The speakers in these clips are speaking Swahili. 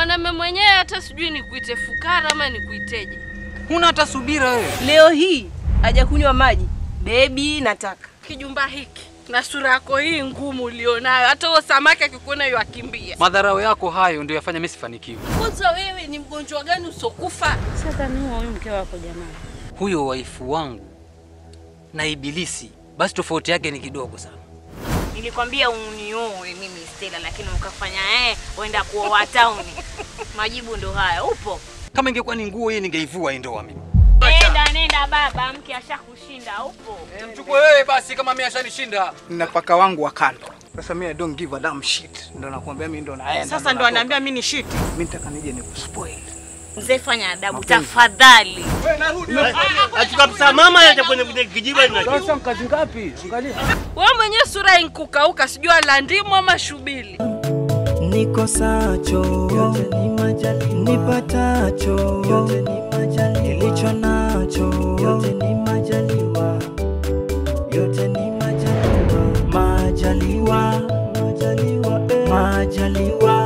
Mwanamume mwenyewe hata sijui nikuite fukara ama nikuiteje. Huna hata subira wewe. Leo hii haja kunywa maji. Bebi, nataka Kijumba hiki na sura yako hii ngumu ulionayo, hata huo samaki akikuona yu akimbia. Madharau yako hayo ndio yafanya mimi sifanikiwe. Kwanza wewe ni mgonjwa gani usokufa? Sasa ni huyo mke wako jamani. Huyo waifu wangu na ibilisi, basi tofauti yake ni kidogo sana. Nilikwambia unioe mimi Stella, lakini ukafanya eh, uenda kuoa tauni. Majibu ndo haya. Upo? Kama ingekuwa ni nguo hii ningeivua hii ndoa mimi. Nenda nenda baba, mke ashakushinda. Upo? Mchukue wewe basi kama mimi ashanishinda. Nina paka wangu wa kando. Sasa mimi I don't give a damn shit. Ndo nakwambia mimi ndo naenda. sasa, ndo natoka. anaambia mimi ni shit. Mimi nataka nije nikuspoil. Mzee, fanya adabu tafadhali. Achukua mama acha kwenye kwenye kijiba ina. Sasa mkazi ngapi? Angalia. Wewe mwenyewe sura inkukauka, sijui la ndimu ama shubili. nikosacho yote ni majali nipatacho yote ni majali nilicho nacho yote ni majaliwa yote ni majaliwa majaliwa majaliwa eh. majaliwa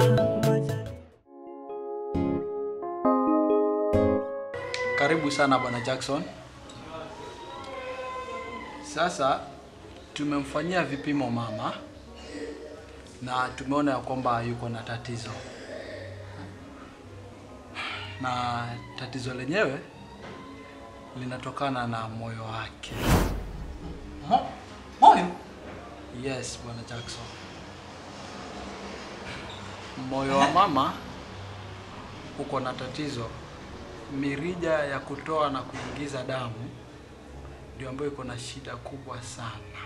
Karibu sana bwana Jackson. Sasa tumemfanyia vipimo mama na tumeona ya kwamba yuko na tatizo, na tatizo lenyewe linatokana na moyo wake. Mo, moyo Yes, bwana Jackson. Moyo wa mama uko na tatizo. Mirija ya kutoa na kuingiza damu ndio ambayo iko na shida kubwa sana,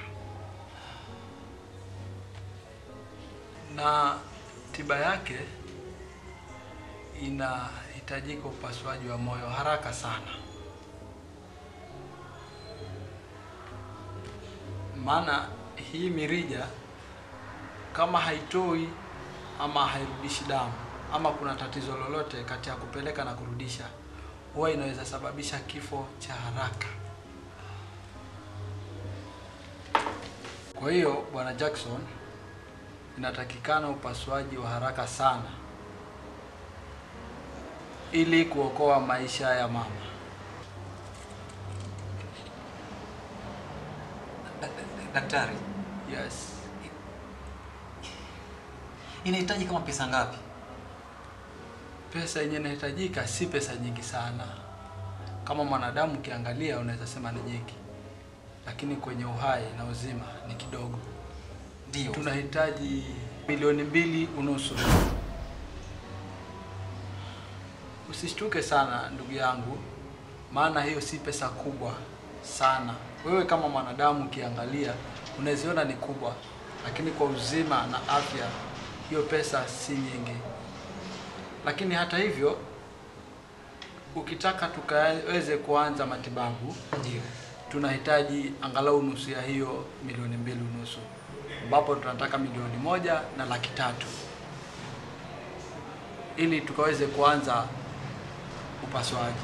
na tiba yake inahitajika upasuaji wa moyo haraka sana, maana hii mirija kama haitoi ama hairudishi damu ama kuna tatizo lolote kati ya kupeleka na kurudisha, huwa inaweza sababisha kifo cha haraka. Kwa hiyo bwana Jackson, inatakikana upasuaji wa haraka sana ili kuokoa maisha ya mama. daktari, Yes. inahitaji kama pesa ngapi? Pesa yenye inahitajika si pesa nyingi sana. Kama mwanadamu ukiangalia, unaweza sema ni nyingi, lakini kwenye uhai na uzima ni kidogo. Ndio. Tunahitaji milioni mbili unusu. Usishtuke sana ndugu yangu, maana hiyo si pesa kubwa sana. Wewe kama mwanadamu ukiangalia, unaziona ni kubwa, lakini kwa uzima na afya, hiyo pesa si nyingi. Lakini hata hivyo, ukitaka tukaweze kuanza matibabu, Ndio. tunahitaji angalau nusu ya hiyo milioni mbili unusu, ambapo tunataka milioni moja na laki tatu ili tukaweze kuanza upasuaji,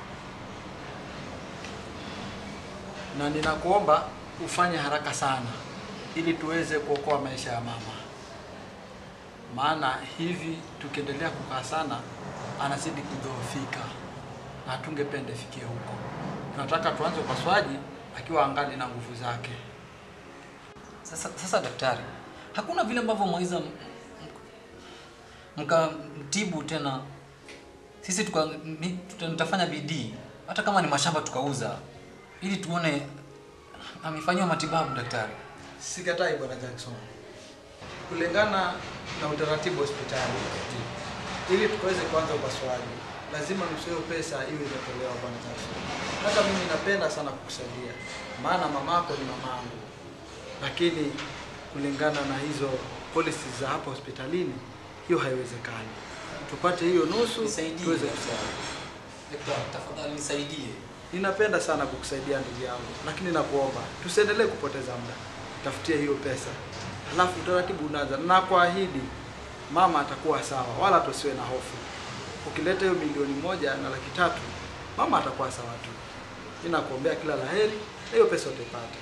na ninakuomba ufanye haraka sana ili tuweze kuokoa maisha ya mama, maana hivi tukiendelea kukaa sana anazidi kudhoofika na hatungependa ifikie huko. Tunataka tuanze upasuaji akiwa angali na nguvu zake. Sasa, sasa daktari, hakuna vile ambavyo mwaweza m- m- mkamtibu tena, sisi tuka, ni, tuta, nitafanya bidii hata kama ni mashamba tukauza, ili tuone amefanyiwa matibabu daktari. Sikatai bwana Jackson, kulingana na utaratibu wa hospitali, ili tukaweze kuanza upasuaji lazima nusu hiyo pesa iwe imetolewa bwana Jackson. Hata mimi napenda sana kukusaidia, maana mamako ni mamangu, lakini kulingana na hizo policies za hapa hospitalini, hiyo haiwezekani. Tupate hiyo nusu Nisaidie tuweze daktari. kusaidia. Daktari, tafadhali nisaidie. Ninapenda sana kukusaidia ndugu yangu, lakini nakuomba tusiendelee kupoteza muda, tafutie hiyo pesa, halafu utaratibu unaanza, na kuahidi mama atakuwa sawa, wala tusiwe na hofu. Ukileta hiyo milioni moja na laki tatu, mama atakuwa sawa tu. Mimi nakuombea kila laheri, na hiyo pesa utaipata.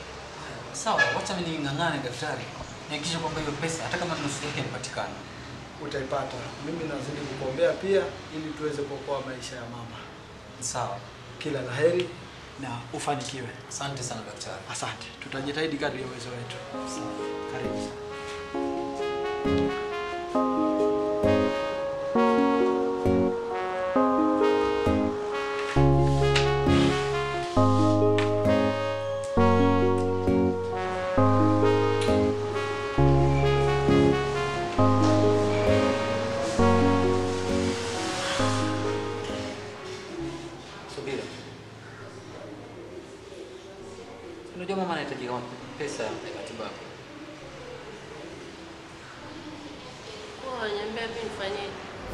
Sawa, wacha mimi ning'ang'ane daktari, nihakikishe kwamba hiyo pesa hata kama nusu yake inapatikana. utaipata. Mimi nazidi kukuombea pia ili tuweze kuokoa maisha ya mama. Sawa. Kila laheri na ufanikiwe. Asante sana daktari. Asante, tutajitahidi kadri ya uwezo wetu. Karibu sana. Subira. Unajua mama anahitaji kama pesa ya matibabu. Wanyambia mimi nifanyeje?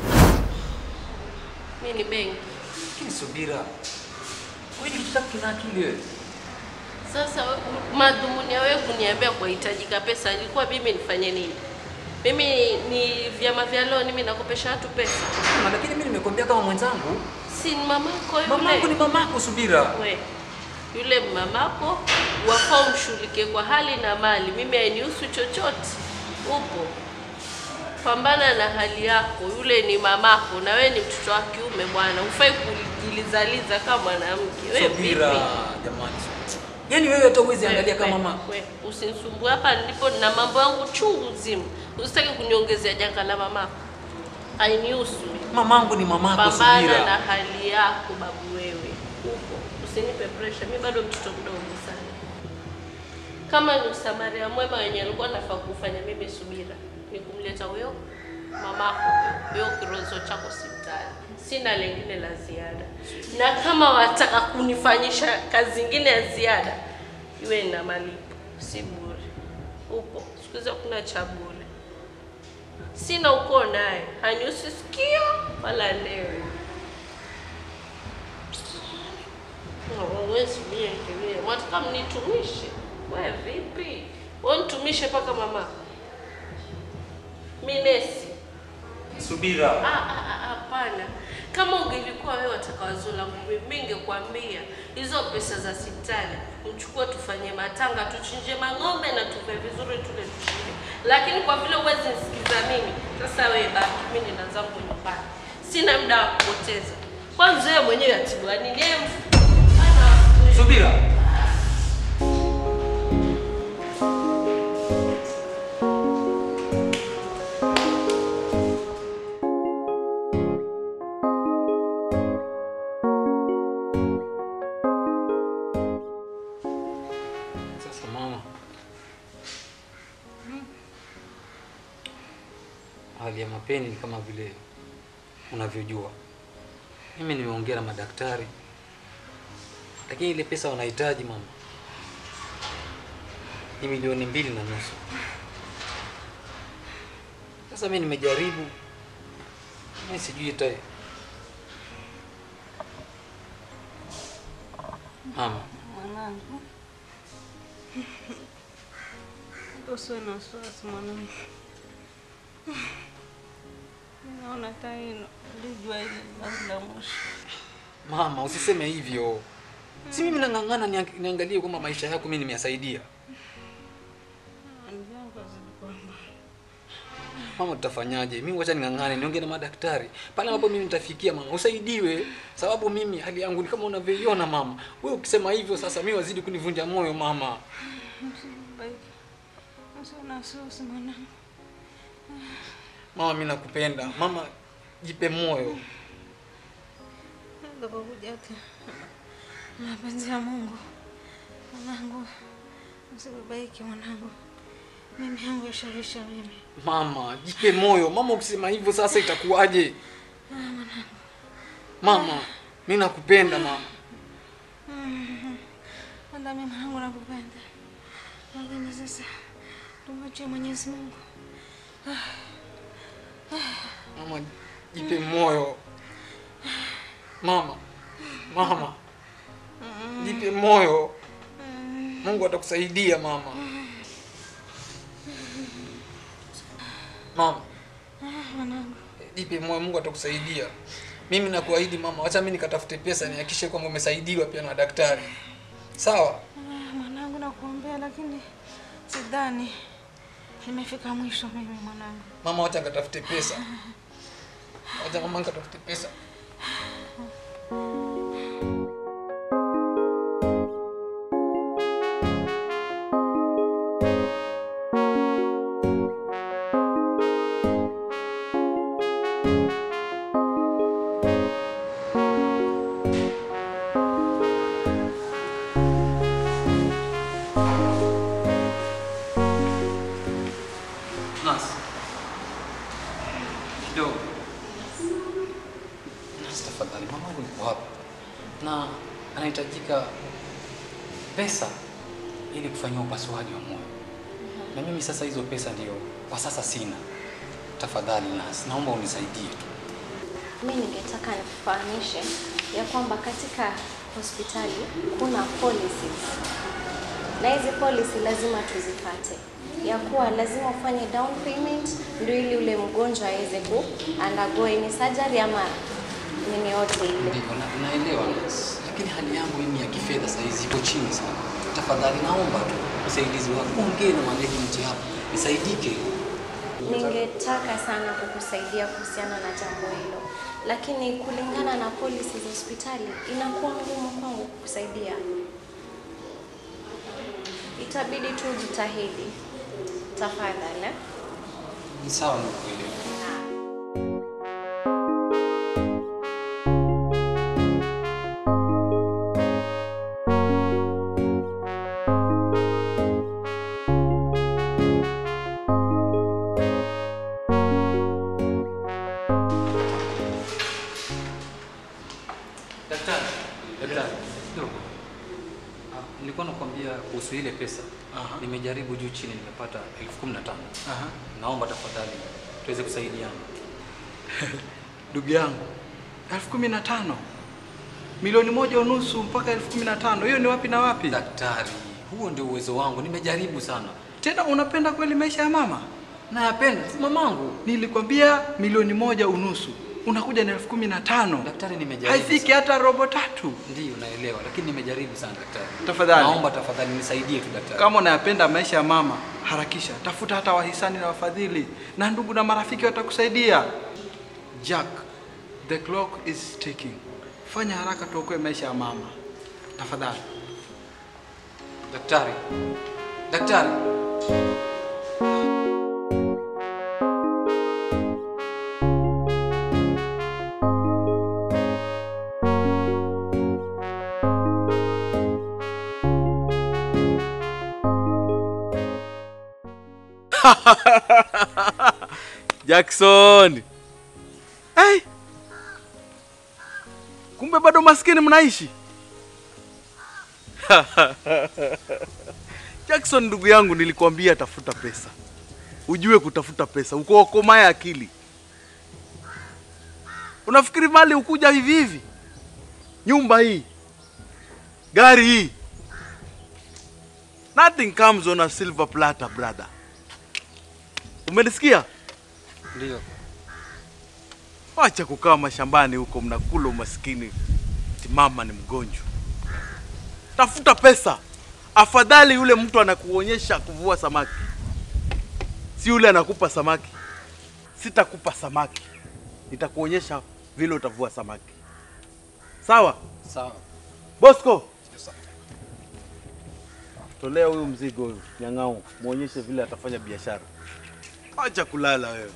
Mimi ni benki. Lakini Subira, wewe ni mtoto kina akili wewe. Sasa we- madhumuni ya wewe kuniambia kuhitajika pesa ilikuwa mimi nifanye nini? Mimi ni vyama vya loan, mimi nakopesha watu pesa. Mama, lakini mimi nimekwambia kama mwenzangu. Si ni mamako yule? Mamangu ni mamako Subira. We, yule mamako wafaa umshughulikie kwa hali na mali. Mimi hainihusu chochote. Upo pambana na hali yako. Yule ni mamako na wewe ni mtoto wa kiume bwana, hufai kujilizaliza kama mwanamke. Wewe Subira, vipi? jamani. Yaani wewe hata uwezi angalia kama mama. We, usinisumbue hapa nilipo na mambo yangu chungu nzima. Usitaki kuniongezea janga la mamako. Hainihusu. Mamangu ni mamako Pambana Subira. na hali yako babu wewe. Upo. Usinipe pressure. Mimi bado mtoto mdogo sana. Kama ni usamaria mwema wenye alikuwa nafaa kufanya mimi subira ni kumleta huyo mamako huyo kirozo chako hospitali. Sina lingine la ziada, na kama wataka kunifanyisha kazi zingine ya ziada iwe na malipo, si bure. Upo siku hizi hakuna cha bure. Sina ukoo naye, hanihusu sikio wala ndewe. Huwezi niendelee, wataka mnitumishe? We vipi? We nitumishe mpaka mama minesi? Subira. Ah, ah, ah, Hapana, kama ungelikuwa wewe wataka wazo langu mimi, mimi ningekwambia hizo pesa za sitani mchukue, tufanye matanga, tuchinje mang'ombe na tuve vizuri, tule tushibe. Lakini kwa vile huwezi nisikiza mimi, sasa wewe baki, mimi nina zangu nyumbani, sina muda wa kupoteza. Kwanza wewe mwenyewe atibiwa nini? Yeye mf- ana- Subira. Sasa mama, hali ya mapeni ni kama vile unavyojua. Mimi nimeongea na madaktari, lakini ile pesa wanahitaji mama ni milioni mbili na nusu. Sasa mimi nimejaribu, mimi sijui ita mama Mwanangu, usiwe na wasiwasi mwanangu. Naona hata hilo lijua hili basi la mwisho. Mama, usiseme hivyo. Si mimi nang'ang'ana niang- niangalie kwamba maisha yako mimi nimeyasaidia. Hali yangu hazidi kuwa mbaya. Mama, tutafanyaje? Mimi wacha ning'ang'ane, niongee na madaktari. Pale ambapo mimi nitafikia mama, usaidiwe. Sababu mimi hali yangu ni kama unavyoiona mama. Wewe ukisema hivyo sasa mimi wazidi kunivunja moyo mama. Msibabaike. Usiwe na wasiwasi mwanangu. Mama, mimi nakupenda. Mama, jipe moyo. Ndio hata mapenzi ya Mungu. Mwanangu, usibabaike mwanangu. Mimi yangu yashawisha mimi. Mama, jipe moyo. Mama, ukisema hivyo sasa itakuwaje? Mama, mimi nakupenda mama. Hata mimi mwanangu nakupenda. Lakini sasa tumwachie Mwenyezi Mungu. Mama, jipe moyo. Mama, mama, jipe moyo. Mungu atakusaidia mama. Mama, Mwanangu, jipe moyo, Mungu atakusaidia. Mimi nakuahidi mama, wacha mimi nikatafute pesa nihakikishe kwamba umesaidiwa pia na daktari. Sawa? ah, mwanangu nakuombea, lakini sidhani Nimefika mwisho mimi mwanangu. Mama, wacha nikatafute pesa. Wacha mama nikatafute pesa. Nas. Kidogo. Nas, tafadhali, mamangu yuko hapa na anahitajika pesa ili kufanyia upasuaji wa moyo, na mimi sasa hizo pesa ndio kwa sasa sina. Tafadhali Nas, naomba unisaidie tu. Mi ningetaka nikufahamishe ya kwamba katika hospitali kuna policies na hizi policy lazima tuzipate, ya kuwa lazima ufanye down payment ndio ili ule mgonjwa aweze ku undergo any surgery ama nini yote ile. Ndivyo, na- naelewa Nas, lakini hali yangu mimi ya kifedha saa hizi iko chini sana. Tafadhali naomba tu usaidizi wako, ongee na management hapa nisaidike. Ningetaka sana kukusaidia kuhusiana na jambo hilo, lakini kulingana na policy za hospitali inakuwa ngumu kwangu kukusaidia. Itabidi tu jitahidi tafadhali. eh? Ni sawa, nikuelewa. Daktari, daktari, kidogo. Ah, nilikuwa nakwambia kuhusu ile pesa. Nimejaribu juu chini nimepata elfu kumi na tano. Naomba tafadhali tuweze kusaidiana. Ndugu yangu, elfu kumi na tano milioni moja unusu mpaka elfu kumi na tano hiyo ni wapi na wapi? Daktari, huo ndio uwezo wangu, nimejaribu sana. Tena unapenda kweli maisha ya mama? Nayapenda, si mamangu. Nilikwambia milioni moja unusu, unakuja na elfu kumi na tano. Daktari, nimejaribu. Haifiki hata robo tatu. Ndiyo, naelewa, lakini nimejaribu sana daktari. Tafadhali. Naomba tafadhali nisaidie tu daktari. Kama unayapenda maisha ya mama, harakisha, tafuta hata wahisani na wafadhili, na ndugu na marafiki watakusaidia. Jack, the clock is ticking. Fanya haraka tuokoe maisha ya mama, tafadhali. Daktari, daktari. Jackson. Hey. Kumbe bado maskini mnaishi. Jackson ndugu yangu nilikwambia tafuta pesa. Ujue kutafuta pesa, ukokomae akili. Unafikiri mali ukuja hivi hivi? Nyumba hii, gari hii. Nothing comes on a silver platter, brother. Umenisikia? Ndio. Wacha kukaa mashambani huko mnakula umaskini. Ati mama ni mgonjwa. Tafuta pesa. Afadhali yule mtu anakuonyesha kuvua samaki, si yule anakupa samaki. Sitakupa samaki, nitakuonyesha vile utavua samaki. Sawa Sawa. Bosco? Tolea huyu mzigo huyu nyang'au, muonyeshe vile atafanya biashara. Acha kulala wewe.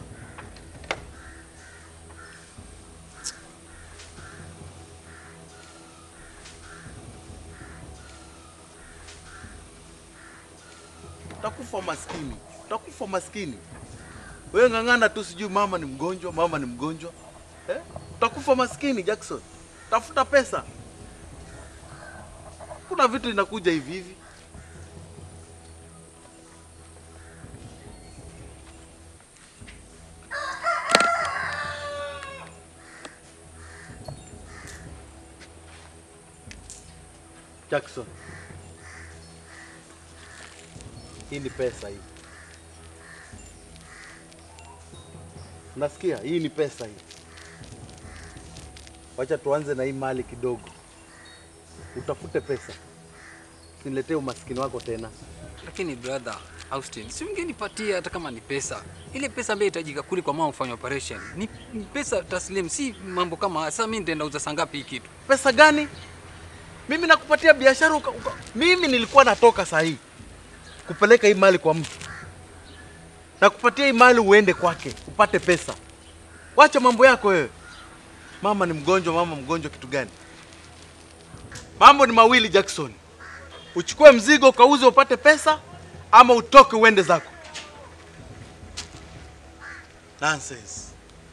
utakufa maskini, utakufa maskini. Wewe ng'ang'ana tu, sijui mama ni mgonjwa, mama ni mgonjwa eh? Utakufa maskini Jackson. Tafuta pesa, kuna vitu inakuja hivi hivi. Jackson, hii ni pesa hii. Unasikia? Hii ni pesa hii. Wacha tuanze na hii mali kidogo, utafute pesa. usiniletee umaskini wako tena. Lakini brother Austin, si ungenipatia hata kama ni pesa. Ile pesa ambayo itajika kule kwa mama kufanya operation. Ni ni pesa taslim, si mambo kama haya. Sasa mimi nitaenda uza sangapi hii kitu? Pesa gani? Mimi nakupatia biashara uka, uka. Mimi nilikuwa natoka saa hii kupeleka hii mali kwa mtu, nakupatia hii mali uende kwake upate pesa. Wacha mambo yako wewe. Mama ni mgonjwa, mama mgonjwa kitu gani? Mambo ni mawili Jackson, uchukue mzigo ukauze upate pesa, ama utoke uende zako. Nonsense.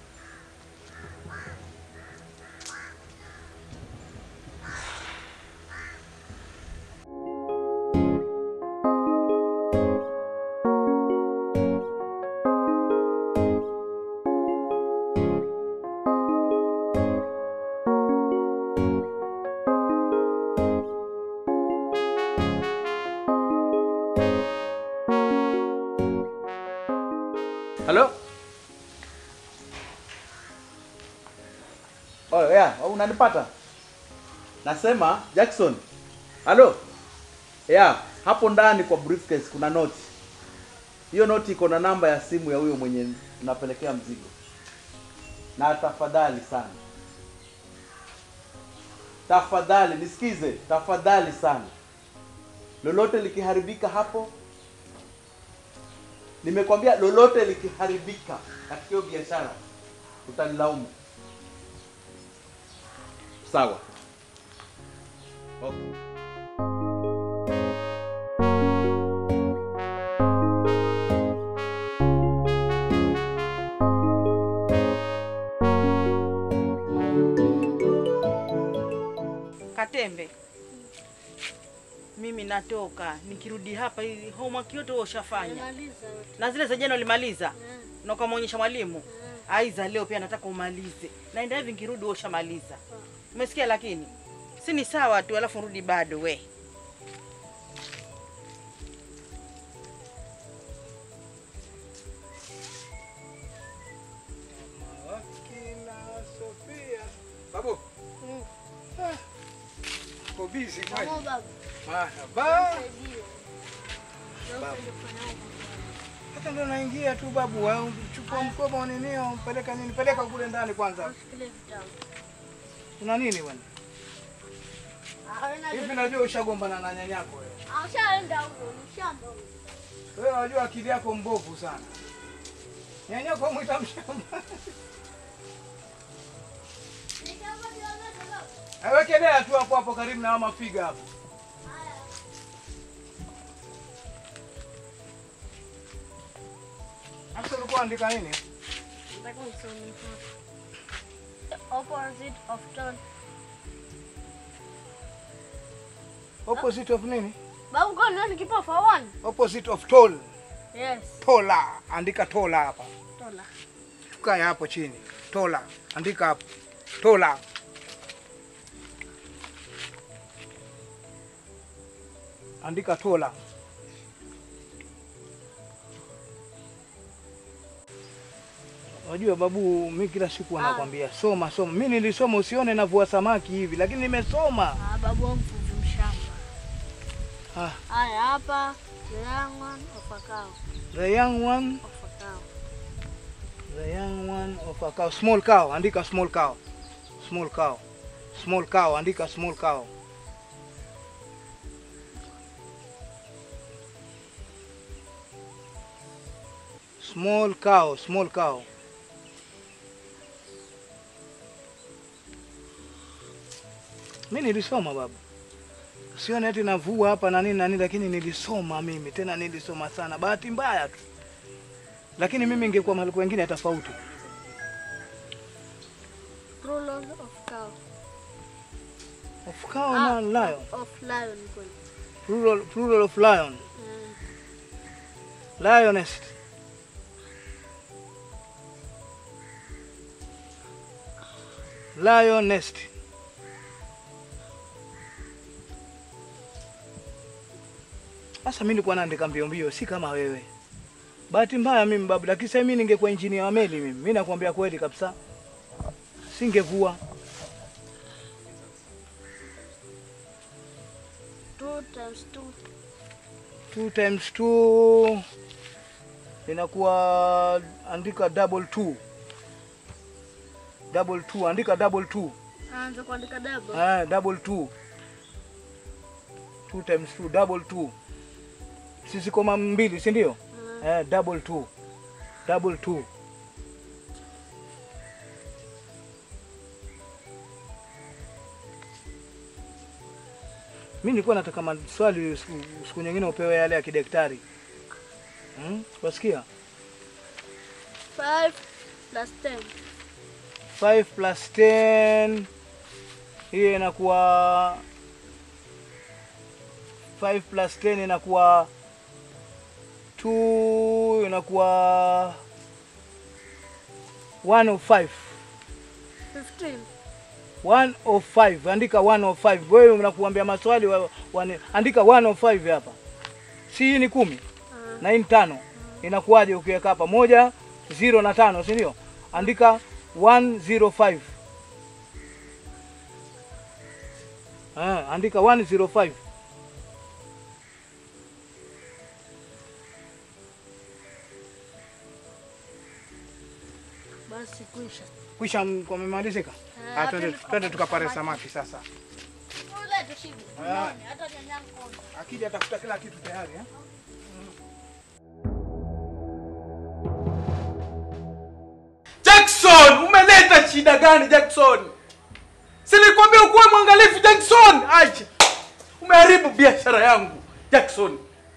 Halo? Oh, yeah, unanipata? Nasema Jackson. Halo? Yeah, hapo ndani kwa briefcase kuna noti. Hiyo noti iko na namba ya simu ya huyo mwenye unapelekea mzigo. Na tafadhali sana. Tafadhali nisikize, tafadhali sana. Lolote likiharibika hapo, Nimekwambia lolote likiharibika katika hiyo biashara utanilaumu. Sawa. Okay. Katembe, mimi natoka, nikirudi hapa hii homework yote wewe ushafanya na zile za jana ulimaliza na ukamwonyesha mwalimu. Aiza, leo pia nataka umalize, naenda hivi, nikirudi wewe ushamaliza. Umesikia? Lakini si ni sawa tu, alafu rudi bado we. Wakina Sofia. Babu. Ah, Uko busy kweli? Marhaba. Babu. Hata ndo naingia tu babu, au chukua mkoba ninio, mpeleka nini? Peleka kule ndani kwanza. Kuna nini bwana? Hivi najua ushagombana na nyanyako wewe. Ushaenda huko, ni shamba huko. Wewe unajua akili yako mbovu sana. Nyanyako mwita mshamba. Awekelea tu hapo hapo karibu na mafiga hapo. Hasa ulikuwa andika nini? Nataka nisome hapa. The opposite of tall. Opposite of nini? Babu kwa nini kipa for one? Opposite of tall. Yes. Tola. Andika tola hapa. Tola. Tukae hapo chini. Tola. Andika hapo. Tola. Andika tola. Unajua babu, mi kila siku anakwambia soma soma. Mi nilisoma, usione navua samaki hivi, lakini nimesoma. Ah, babu wangu mvuvi mshamba. Ah, Haya hapa, the young one of a cow. the young one, Of a cow. the young one of a cow. Small cow, andika small cow. Small cow. Small cow, andika small cow. Small cow, small cow. Mi nilisoma baba, sione ati navua hapa na nini na nini, lakini nilisoma mimi, tena nilisoma sana. Bahati mbaya tu, lakini mimi ingekuwa mahali kwengine tofauti. Plural of cow. Of cow na lion. Of lion kweli. Plural, plural of lion. Mm. Lioness. Lioness. Sasa mimi nilikuwa naandika mbio mbio, si kama wewe. Bahati mbaya mimi babu, lakini sasa mimi ningekuwa engineer wa meli mimi. Mimi nakwambia kweli kabisa. Singevua. Two times two. 2 times 2 inakuwa andika double 2. Double 2, andika double 2. Anza kuandika double. Ah, double 2. 2 times 2, double 2. Sisi koma mbili, si ndio? Eh, double 2. Double 2. Mimi nilikuwa nataka maswali siku, siku nyingine upewe yale ya kidaktari. Hmm? Wasikia? Five plus ten. 5 plus 10 hiyo inakuwa 5 plus 10 inakuwa 2 inakuwa 105 Fifteen. 105 andika 105 wewe unakuambia maswali wa, wane, andika 105 hapa si hii ni kumi na hii ni tano inakuwaje ukiweka hapa moja zero na tano si ndio andika 105 ah, andika 105 Basi kuisha. kwisha m- kumemalizika Ah, Ah, twende twende twende tukapare samaki sasa Ule tushibe. Ah. Unaona, hata nyanyangu kono. akija atafuta kila kitu tayari eh? Jackson, umeleta shida gani Jackson? Si nilikwambia ukuwe mwangalifu Jackson. Acha. Umeharibu biashara yangu Jackson.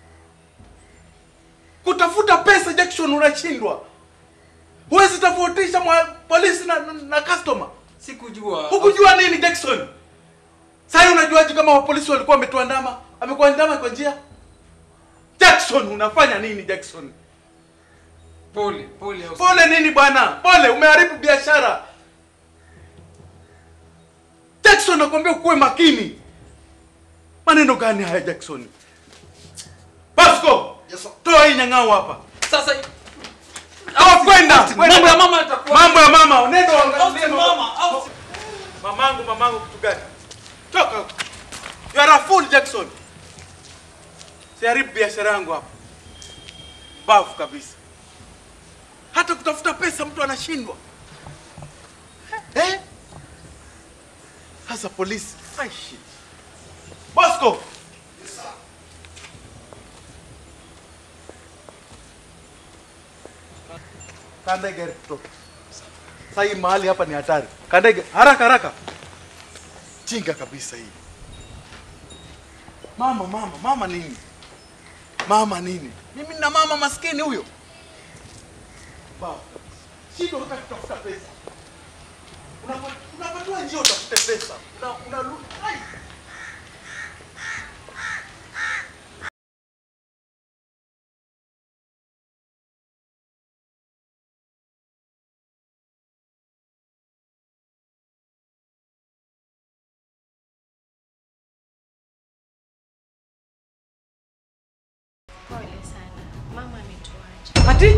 Kutafuta pesa Jackson unashindwa. Huwezi tofautisha mwa polisi na, na, na customer. Sikujua. Hukujua nini Jackson? Sasa unajuaje kama wapolisi walikuwa wametuandama? Amekuandama kwa njia? Jackson unafanya nini Jackson? Pole, pole. Pole nini bwana? Pole, umeharibu biashara. Jackson nakwambia ukuwe makini. Maneno gani haya Jackson? Pasco, yes, toa hii nyang'au hapa. Sasa Toa kwenda. Mambo ya mama yatakuwa- Mambo ya mama, nenda uangalie Austin, mama, Austin. Mamangu, mamangu kitu gani? Toka. huko. You are a fool Jackson. Siharibu biashara yangu hapa. Bafu kabisa. Hata kutafuta pesa mtu anashindwa. Eh? Hasa polisi. Ai shit. Bosco. Kanda gari kutoka. Sasa hii mahali hapa ni hatari. Kanda gari haraka haraka. Chinga kabisa hii. Mama mama mama nini? Mama nini? Mimi na mama maskini huyo. Baba. Shida hata kutafuta pesa. Unapa- Unapatiwa njia utafute pesa. Una una ai. Pole sana. Mama ametuacha. Ati?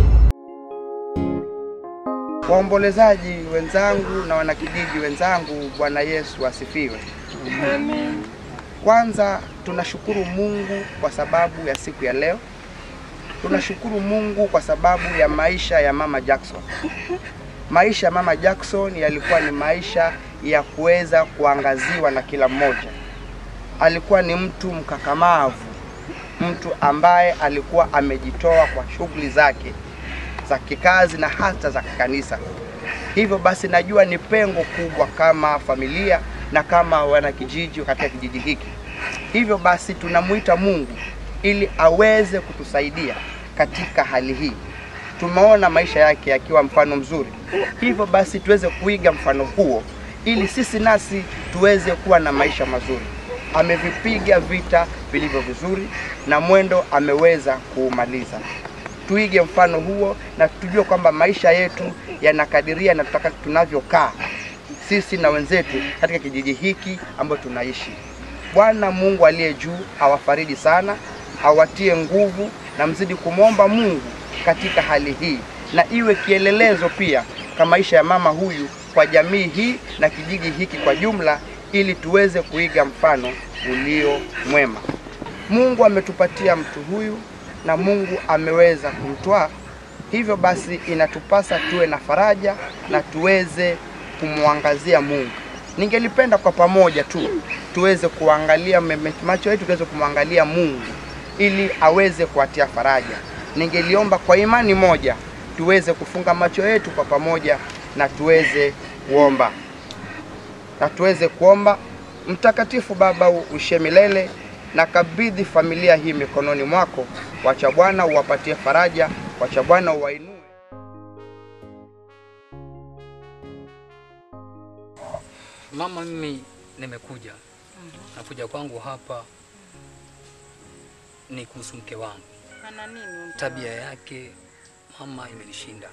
Waombolezaji wenzangu na wanakijiji wenzangu, Bwana Yesu asifiwe. Amen. Kwanza tunashukuru Mungu kwa sababu ya siku ya leo. Tunashukuru Mungu kwa sababu ya maisha ya Mama Jackson. Maisha ya Mama Jackson yalikuwa ni maisha ya kuweza kuangaziwa na kila mmoja. Alikuwa ni mtu mkakamavu, mtu ambaye alikuwa amejitoa kwa shughuli zake za kikazi na hata za kikanisa. Hivyo basi najua ni pengo kubwa kama familia na kama wanakijiji katika kijiji hiki. Hivyo basi tunamuita Mungu ili aweze kutusaidia katika hali hii. Tumeona maisha yake yakiwa mfano mzuri, hivyo basi tuweze kuiga mfano huo ili sisi nasi tuweze kuwa na maisha mazuri. Amevipiga vita vilivyo vizuri na mwendo ameweza kuumaliza. Tuige mfano huo na tujue kwamba maisha yetu yanakadiria na tutaka tunavyokaa sisi na wenzetu katika kijiji hiki ambacho tunaishi. Bwana Mungu aliye juu awafariji sana, awatie nguvu na mzidi kumwomba Mungu katika hali hii, na iwe kielelezo pia kwa maisha ya mama huyu kwa jamii hii na kijiji hiki kwa jumla, ili tuweze kuiga mfano ulio mwema. Mungu ametupatia mtu huyu na Mungu ameweza kumtwaa. Hivyo basi inatupasa tuwe na faraja na tuweze kumwangazia Mungu. Ningelipenda kwa pamoja tu tuweze kuangalia meme- macho yetu tuweze kumwangalia Mungu ili aweze kuatia faraja. Ningeliomba kwa imani moja tuweze kufunga macho yetu kwa pamoja na tuweze kuomba na tuweze kuomba. Mtakatifu Baba uishe milele, na kabidhi familia hii mikononi mwako. Wacha Bwana uwapatie faraja, wacha Bwana uwainue. Mama, mimi nimekuja nakuja kwangu hapa ni kuhusu mke wangu. Ana nini huyu mke Tabia wako? yake mama imenishinda.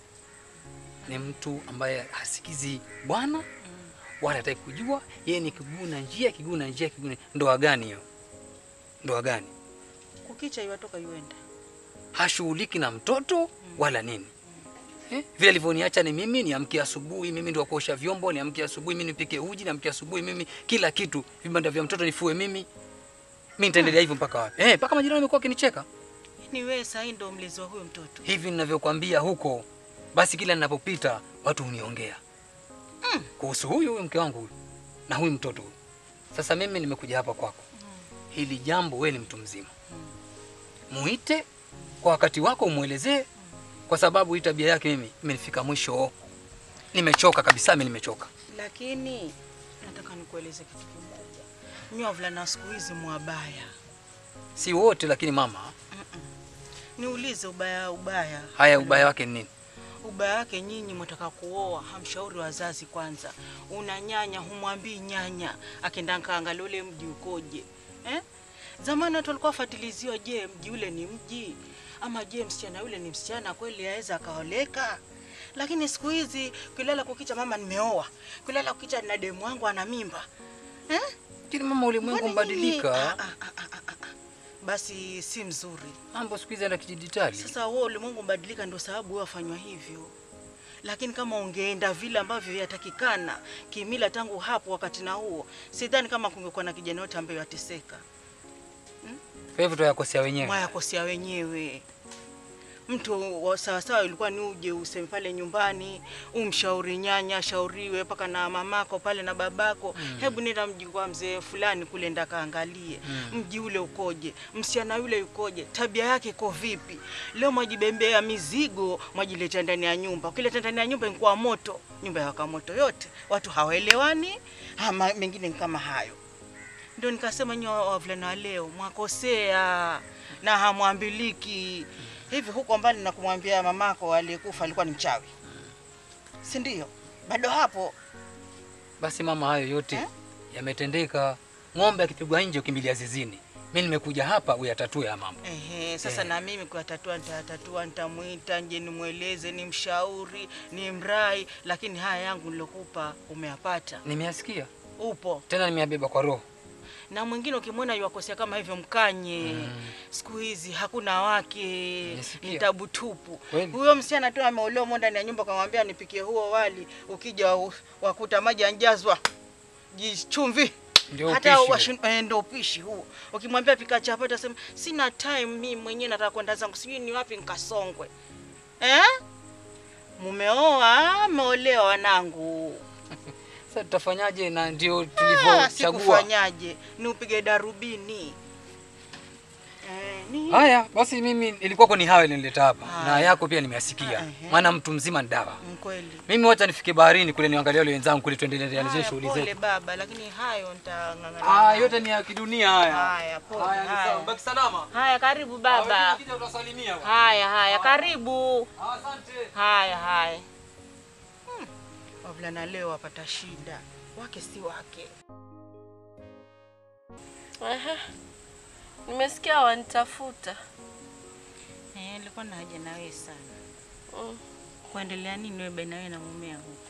Ni mtu ambaye hasikizi Bwana wala hataki kujua. Yeye ni kiguna njia, kiguna njia, kiguna. Ndoa gani hiyo? Ndoa gani? Kukicha iwatoka iwenda. Hashughuliki na mtoto wala nini. Eh? Vile alivyoniacha ni mimi niamke asubuhi, mimi ndio kuosha vyombo, niamke asubuhi, mimi nipike uji, niamke asubuhi, mimi kila kitu, vibanda vya mtoto nifue mimi. Mimi nitaendelea hivyo mpaka wapi? Eh, mpaka majirani wamekuwa wakinicheka. Ni wewe sasa ndio mlezi wa huyo mtoto. Hivi ninavyokuambia huko, basi kila ninapopita watu huniongea kuhusu huyu huyu mke wangu huyu na huyu mtoto huyu. Sasa mimi nimekuja hapa kwako, hili jambo, wewe ni mtu mzima, muite kwa wakati wako, umwelezee, kwa sababu hii tabia yake mimi imenifika mwisho. Nimechoka kabisa, mimi nimechoka. Lakini nataka nikueleze kitu kimoja. Mimi wavulana wa siku hizi mwabaya. Si wote, lakini mama, Niulize ubaya ubaya. haya ubaya wake ni nini? Ubaya wake nyinyi mwataka kuoa, hamshauri wazazi kwanza. Una nyanya, humwambii nyanya, akenda kaangalia ule mji ukoje eh? Zamani watu walikuwa wafatiliziwa, je, mji ule ni mji ama je, msichana yule ni msichana kweli, aweza akaoleka? Lakini siku hizi kulala kukicha, mama nimeoa, kulala kukicha, na demu wangu ana mimba eh? Lakini mama, ulimwengu Mbona nyinyi- mbadilika. Ah, ah, ah, ah, ah, ah. Basi si mzuri. Mambo siku hizi yana kidijitali. Sasa wewe ulimwengu mbadilika, ndio sababu wewe wafanywa hivyo. Lakini kama ungeenda vile ambavyo yatakikana kimila tangu hapo wakati na huo, sidhani kama kungekuwa na kijana yote ambaye yateseka. Kwa hivyo tuyakosea wenyewe. Mwayakosea wenyewe. Mtu wa sawasawa ilikuwa ni uje useme pale nyumbani, umshauri nyanya, shauriwe mpaka na mamako pale na babako. Mm. Hebu nenda mji kwa mzee fulani kule, nda kaangalie Mm. mji ule ukoje, msichana yule yukoje, tabia yake iko vipi. Leo mwajibembea mizigo, mwajileta ndani ya nyumba. Ukileta ndani ya nyumba inakuwa moto, nyumba yawaka moto yote, watu hawaelewani, ama mengine ni kama hayo. Ndio nikasema nyinyi wa- wavulana wa leo mwakosea na hamwambiliki hivi. Huko mbali na kumwambia mamako aliyekufa alikuwa ni mchawi, si ndio? Bado hapo Basi mama, hayo yote yametendeka. Ng'ombe akipigwa nje ukimbilia zizini. Mimi nimekuja hapa uyatatue ya mambo. Ehe, sasa Eh. na mimi kuyatatua nitayatatua, nitamwita nje nimweleze, nimshauri, nimrai, lakini haya yangu nilokupa umeyapata, Nimeyasikia upo tena, nimeyabeba kwa roho. na mwingine ukimwona yuwakosea kama hivyo mkanye. Siku hizi hakuna wake, ni tabu tupu. Kweli. Huyo msichana tu ameolewa mo ndani ya nyumba, kamwambia nipikie huo wali, ukija u- wakuta maji yanjazwa jichumvi Ndio hata upishi washin- eh, ndio upishi huo. Ukimwambia pika chapati, atasema sina time, mimi mwenyewe nataka kwenda zangu, sijui ni wapi nikasongwe. Eh? Mumeoa, ameolewa wanangu. Sasa tutafanyaje? Na ndio Ah, tulivyochagua. sikufanyaje? Ni upige darubini. Eh, ni Haya basi, mimi ilikuwako ni hayo nilileta hapa, na Haya. yako pia nimeyasikia, maana mtu mzima ni dawa. mkweli. Mimi wacha nifike baharini kule niangalie wale wenzangu kule, tuendelee na zile Haya, shughuli pole zetu. baba, lakini hayo nitang'ang'ana. Ah, nayo. yote ni ya kidunia haya. Haya, pole. Haya, ni haya. sawa. Baki salama. Haya, karibu baba. Ukija utasalimia. Haya, haya, karibu. Asante. Haya, haya. Hmm. Wavulana leo wapata shida, wake si wake. Aha. Nimesikia wanitafuta. Eh, nilikuwa na haja na wewe sana. Mm. Kuendelea nini wewe baina wewe na mumeo huko?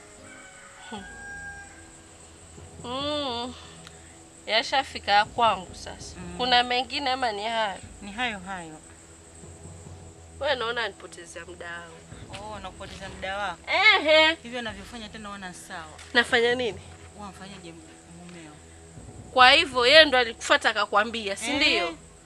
Mm. Yashafika ya kwangu sasa. Kuna mengine ama ni hayo? Ni hayo hayo. Wewe naona nipotezea muda wangu. Oh, nakupoteza muda wako. Ehe. Hivyo anavyofanya tena wana sawa. Nafanya nini? Wamfanyaje mumeo? Kwa hivyo yeye ndo alikufuata akakwambia, si ndio? Eh,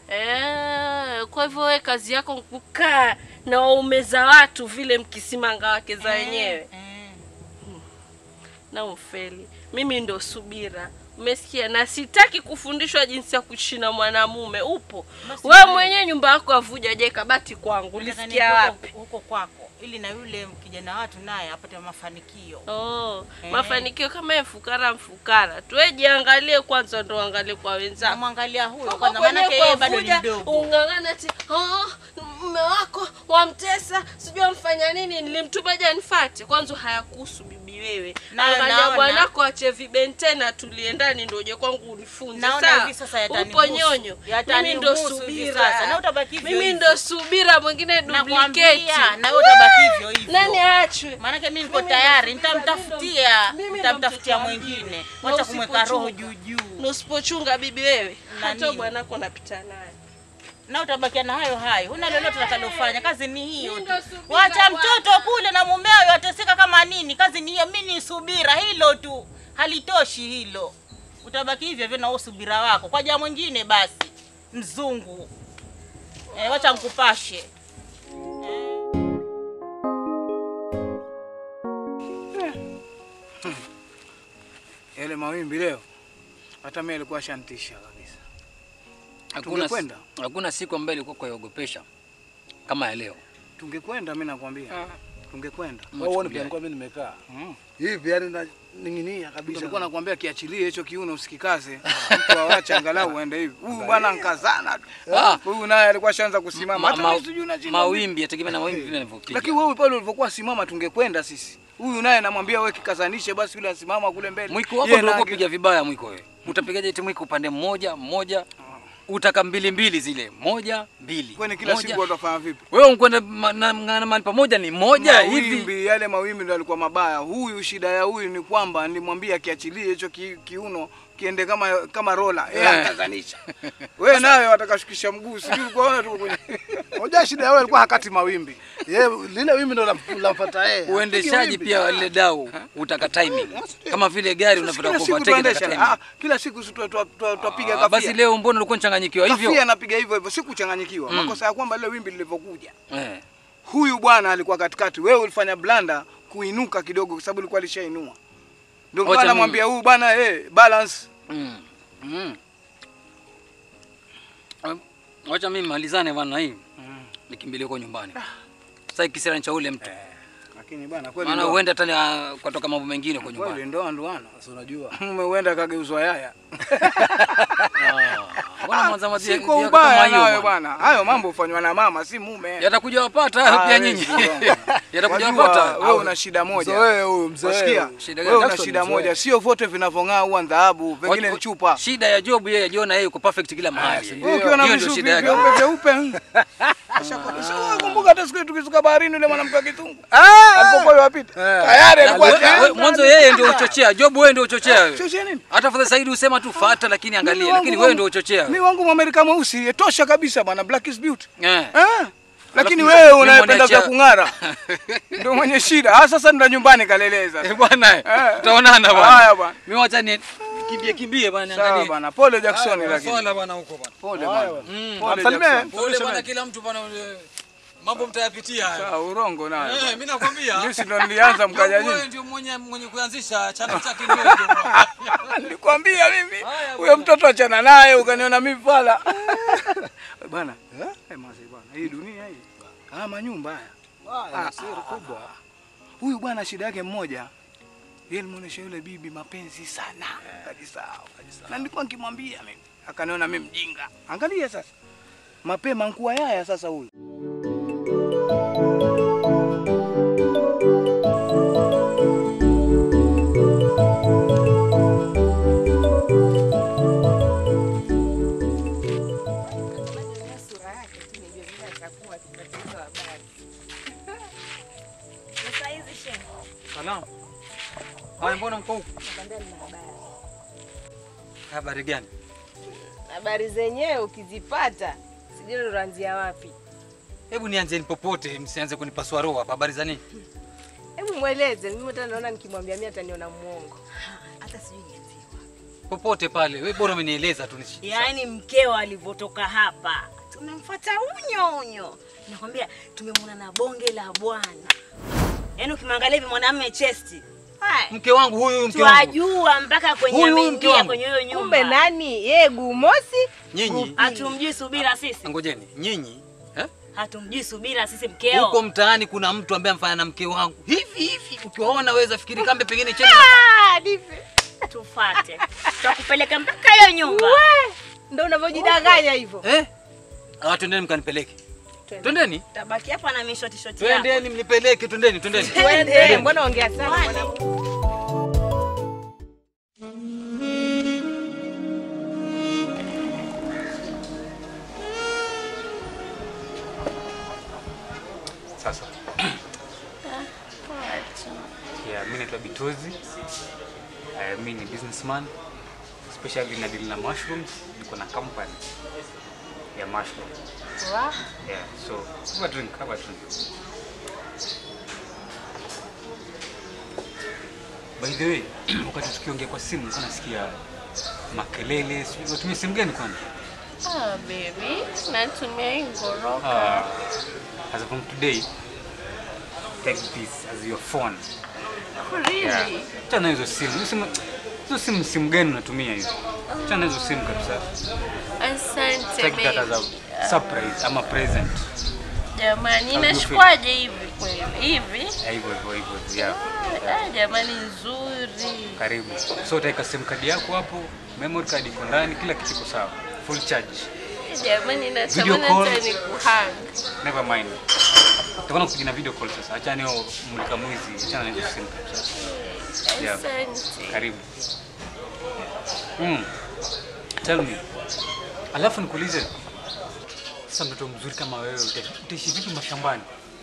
Eh, kwa hivyo wewe kazi yako kukaa na waume za watu vile mkisimanga wake za wenyewe Hmm. na umfeli. Mimi ndo subira, umesikia? Na sitaki kufundishwa jinsi ya kuishi na mwanamume. Upo Basi wewe wewe- mwenyewe, nyumba yako avuja, je kabati kwangu, Nataka ulisikia niende wapi? huko- huko kwako ili na yule kijana watu naye apate mafanikio. Oh, Eh. mafanikio kama yeye mfukara mfukara tu, wewe jiangalie kwanza, ndo angalie kwa wenzako. Namwangalia huyo Huko kwanza, kwenyewe maanake yeye bado ni kuwavuja, mdogo. Ung'ang'ana ati oh, mume wako wamtesa, sijui amfanya nini, nilimtuma je nifate. Kwanza hayakuhusu bibi wewe, Na- angalia naona. bwanako ache vibentena, tulie ndani, ndo uje kwangu unifunze. Naona sawa? hivi sasa Upo yatanihusu. nyonyo, mimi Yatanihusu ndo hivi subira, sasa. Na utabaki hivyo mimi hivyo. ndo subira, mwingine Nakwambia, duplicate. na wewe utabaki hivyo hivyo. Nani aachwe? Maanake mimi niko Mimi ndo tayari, subira, nitamtafutia, mimi ndo nitamtafutia mtoto wa mwingine. mjini. Wacha Na kumweka roho usipochunga. juu juu. Na usipochunga bibi wewe, Na hata nini? bwanako napita naye. na utabakia na hayo hayo, huna lolote utakalofanya. Kazi ni hiyo Mimi tu. ndo subira Wacha bwana. mtoto kule na mumeo yateseka kama nini. Kazi ni hiyo, mimi ni subira, hilo tu, halitoshi hilo. Utabaki hivyo hivyo na huo subira wako kwa jaa mwingine, basi mzungu. Eh, wacha nkupashe. Yale mawimbi leo hata mimi alikuwa shantisha kabisa. Hakuna, Tungekwenda? hakuna siku ambayo ilikuwa kuiogopesha kama ya leo. Tungekwenda, mimi nakwambia. Tungekwenda. Wewe uone pia nilikuwa mimi nimekaa. Hivi yani na ning'inia kabisa. Nilikuwa nakwambia kiachilie hicho kiuno usikikaze. Mtu awache angalau uende hivi. Huyu bwana nkazana tu. Ah. Huyu naye alikuwa shaanza kusimama. Ma, Hata ma, mimi sijui na mawimbi yategemea na mawimbi vile yanavyopiga. Lakini wewe pale ulivyokuwa simama tungekwenda sisi. Huyu naye namwambia wewe kikazanishe basi yule asimama kule mbele. Mwiko wako Yeye ndio na- uko piga vibaya mwiko wewe. Utapigaje eti mwiko upande mmoja mmoja? Utaka mbili mbili zile. Moja, mbili. Kwani kila moja. siku watafanya vipi? Wewe unkwenda ma- na na mahali pamoja ni moja hivi. Mawimbi, yale mawimbi ndo alikuwa mabaya. Huyu shida ya huyu ni kwamba nilimwambia kiachilie hicho ki, kiuno kiende kama kama rola. Yeye Eh. akazanisha. Wewe nawe watakashukisha mguu. Sijui kuona tu kwenye. Unajua shida yao alikuwa hakati mawimbi. Yeye lile wimbi ndo lam- lamfuata yeye. Uendeshaji Wimbi. pia lile dau utaka timing. Kama vile gari unapotaka Kila siku kuovertake tuendesha. utaka Ah, timing. kila siku si twa- twa- twa- twapiga Ah, kafia. Basi leo mbona ulikuwa unachanganyikiwa hivyo? Kafia napiga hivyo hivyo, sikuchanganyikiwa. Mm. Makosa ya kwamba lile wimbi lilivyokuja. Eh. Huyu bwana alikuwa katikati, wewe ulifanya blanda kuinuka kidogo kwa sababu ilikuwa alishainua. Ndio Wacha bwana mimi- namwambia huyu bwana eh, balance. Mm. Mm. Um, Wacha mimi malizane bwana hii. Nikimbilie huko nyumbani. Sasa kisira cha ule mtu. Lakini bwana kweli Maana ndoa- huenda hata ni- kwatoka mambo mengine kwa Kweli nyumbani. ndoa ndoano. Sasa unajua. Umeuenda kageuzwa yaya. Bwana mwanza mazi Si kwa ubaya nawe bwana. Hayo mambo hufanywa na mama si mume. Yatakuja wapata hayo Ah, pia wewe nyinyi. si bwana. Yatakuja Wajua, wapata. Wewe una shida moja. Mzoee huyu, mzoee Wasikia? huyu. Shida gani? Wewe una Jackson, shida mzoee. moja. Sio vote vinavyong'aa huwa dhahabu, vingine ni chupa. Shida ya Job yeye ajiona yeye yuko perfect kila mahali. Wewe ukiwa na Hiyo ndio vishupi shida yake. vyeupe vyeupe. Sasa kumbuka hata siku ile tukisuka baharini yule mwanamke wa kitungu. Alipokuwa yupita. Tayari alikuwa We- we- tayari. Mwanzo yeye ndio uchochea. Job wewe ndio uchochea wewe. Chochea nini? Hata Fadha Saidi usema tu fuata lakini angalia Mimi lakini wangu- wewe ndio uchochea. Mimi wangu Mwamerika mweusi tosha kabisa bwana, black is beauty. Eh. Eh. Lakini Alafu wewe mimi unayependa vya mwaniachia- kung'ara ndio mwenye shida. Ah, sasa ndo nyumbani kaleleza. Eh, bwana, Eh. tutaonana bwana. Haya bwana. Mimi wacha ni kimbie kimbie bwana Sawa niangalie. bwana. Pole Jackson Haya, lakini. Swala bwana huko bwana. Pole bwana. Mm. Pole Amsalimie. Jackson. Pole bwana kila mtu bwana ule- mambo mtayapitia haya. Sawa, urongo nayo. Eh, mimi nakwambia. Mimi si ndo nilianza mkaja Wewe nyinyi. ndio mwenye mwenye kuanzisha chama chake ni wewe ndio. Nilikwambia mimi. Huyo mtoto achana naye ukaniona mimi pala. Bwana. Eh, mazi bwana. Hii dunia hii. Ah, manyumba haya. Ah, siri kubwa. Huyu bwana shida yake mmoja. Yeye alimuonesha yule bibi mapenzi sana. Kajisahau. Na nilikuwa nikimwambia mimi. Akaniona mimi mjinga. Angalia sasa. Mapema nkuwa yaya sasa huyu. Salamu. Haya mbona mko huko? Habari gani? Habari zenyewe ukizipata sijui ndo unaanzia wapi. Hebu nianzeni popote, msianze kunipasua roho hapa. Habari za nini? Hebu mweleze, mimi hata naona nikimwambia mimi ataniona muongo. Hata sijui nianzie. popote pale. Wewe bora umenieleza tu. nishi- Yaani mkeo alivyotoka hapa tumemfuata unyo unyo, nakwambia tumemwona na bonge la bwana. Yaani ukimwangalia hivi mwanamume chesti Hai. Mke wangu huyu huyu mke wangu. twajua mpaka kwenye Huyu, huyu mke ameingia wangu. kwenye hiyo nyumba. Kumbe nani? Yeye Gumosi? Nyinyi Hatumjui Subira sisi, ngojeni. Nyinyi eh? hatumjui Subira sisi mkeo. Huko mtaani kuna mtu ambaye amfanya na mke wangu. Hivi hivi ukiwaona waweza fikiri kambe pengine cheni. Ah, divi. Tufate. Tutakupeleka mpaka hiyo nyumba. Ndio unavyojidanganya hivyo. Eh? Ah, twendeni mkanipeleke. Twendeni. Tabaki hapa na mishoti shoti yako. Twendeni mnipeleke, twendeni, twendeni. Twende. Mbona ongea sana mwanangu? Sasa yeah, mi naitwa Bitozi. Uh, mi ni businessman especially na deal na mushrooms. Niko na company ya mushroom. Yeah, so have a drink, have a drink. By the way, wakati tukiongea kwa simu nilikuwa nasikia makelele, sijui unatumia simu gani kwani? Ah, baby, natumia hii ngoroka. Ah, as from today, take this as your phone. Really? Yeah. Achana na hizo simu. Hizo simu, hizo simu simu gani unatumia hizo? Achana na hizo simu kabisa. Asante Take that as baby. a surprise ama present. Jamani, How do you feel? inashikwaje hivi kweli? Hivi? Yeah, hivyo hivyo hivyo. Yeah. Ah, jamani nzuri. Karibu. So utaweka sim card yako hapo, memory card iko ndani, kila kitu iko sawa. Full charge. Jamani Video natamani call. hata nikuhang. Never mind. Tutakuwa kupiga video call sasa. Acha niyo mulika mwizi, achana na hizo simu kabisa. Yeah. Asante. Karibu. Mm. Tell me. Alafu nikuulize. Sasa mtoto mzuri kama wewe uta- utaishi vipi mashambani?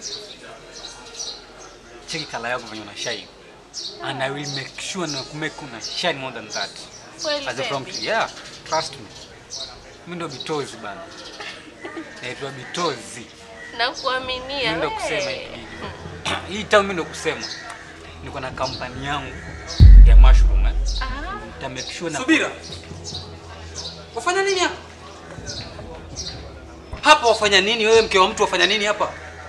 Cheki kala yako venye una shine. And I will make sure na kumake una shine more than that. Kweli, As a prompt. baby? Yeah, trust me. Mimi ndo Bitozi bana. Naitwa Bitozi. Nakuaminia Mimi ndo kusema we. hivi. Hii town mimi ndo kusema. Niko na kampani yangu ya mushroom eh. Nita make sure na Subira. Wafanya nini hapa? Hapa wafanya nini wewe mke wa mtu wafanya nini hapa?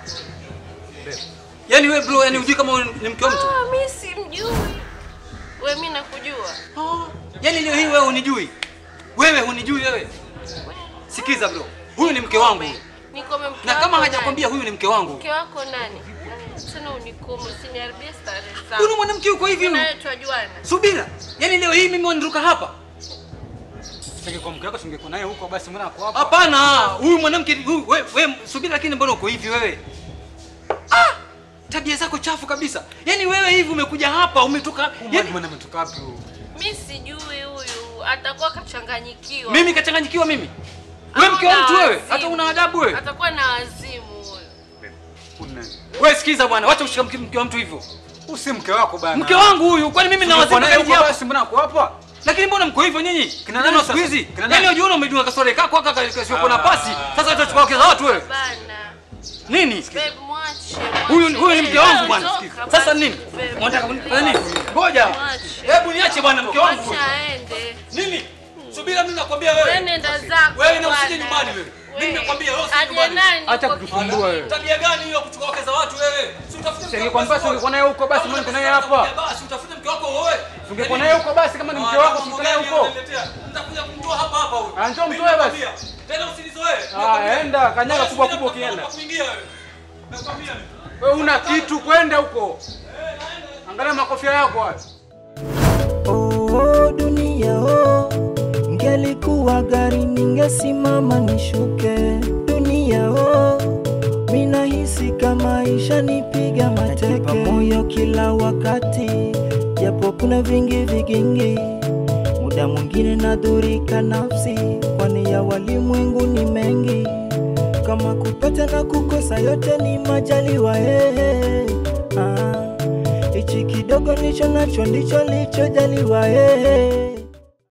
Yaani wewe bro, yani hujui kama wewe ni mke wa mtu? Ah, mimi simjui. We mimi nakujua. Yaani leo hii wewe hunijui. Wewe hunijui wewe. Sikiza bro. Huyu ni mke wangu. Nikome mke Na kama wako hajakwambia nani? huyu ni mke wangu. Mke wako nani? Tena unikumu, usiniharibie starehe zangu. Huyu ni mwanamke yuko hivi huyu. Naye twajuana. Subira. Yaani leo hii mimi waniruka hapa. Singekuwa mke wako singekuwa naye huko basi mbona ako hapa? Hapana, huyu mwanamke huyu wewe we, subiri lakini mbona uko hivi wewe? Ah! Tabia zako chafu kabisa. Yaani wewe hivi umekuja hapa umetoka yaani mwana umetoka wapi huyu? Mimi sijui huyu, atakuwa kachanganyikiwa. Mimi kachanganyikiwa mimi. Wewe mke wa mtu wewe, hata una adabu wewe. Atakuwa na wazimu huyu. Wewe sikiza bwana, wacha kushika mke mke wa mtu hivyo. Huyu si mke wako bana. Mke wangu huyu, kwani mimi na Ungekuwa wazimu naye zaidi huko hapa? basi mbona ako hapa? Lakini mbona mko hivyo nyinyi? Kina Nani nani siku sasa? hizi? Kina nani? Yaani wajiona umejua kasore kako kaka kasio na pasi. Sasa utachukua wake za watu wewe. Bana. Nini? Babe, mwache. Huyu huyu ni mke wangu bwana. Toka Sasa basi, nini? babe. Unataka kunifanya nini? Ngoja. Mwache. Hebu niache bwana mke wangu. Mwache aende. Nini? Subira mimi nakwambia Wewe wewe. nenda zako. Wewe na usije bwana. nyumbani wewe. Mimi nimekwambia wewe usije Aje nyumbani. nani? Acha Uko kutusumbua wewe. Tabia gani hiyo kuchukua wake za watu wewe? Si utafute mke Singekuwa wako. basi ungekuwa naye huko basi mbona niko naye hapa? Basi utafute mke wako wewe. Ungekuwa naye huko basi kama ni mke wako singekuwa naye huko. Nitakuja kumtoa hapa hapa huyu. Ah, njoo Mimi mtoe basi. nakwambia. Tena usinizoee. Ah, enda kanyaga kubwa kubwa ukienda. Kuingia wewe. Nakwambia mimi. Wewe una kitu kwenda huko. Angalia makofia yako hayo. Oh, dunia oh, ngelikuwa gari ningesimama nishuke. Dunia oh, minahisi kama isha nipiga mateke moyo kila wakati, japo kuna vingi vigingi, muda mwingine nadhurika nafsi, kwani ya walimwengu ni mengi, kama kupata na kukosa yote ni majaliwa hey, ah. Hichi kidogo nicho nacho ndicho lichojaliwa hey.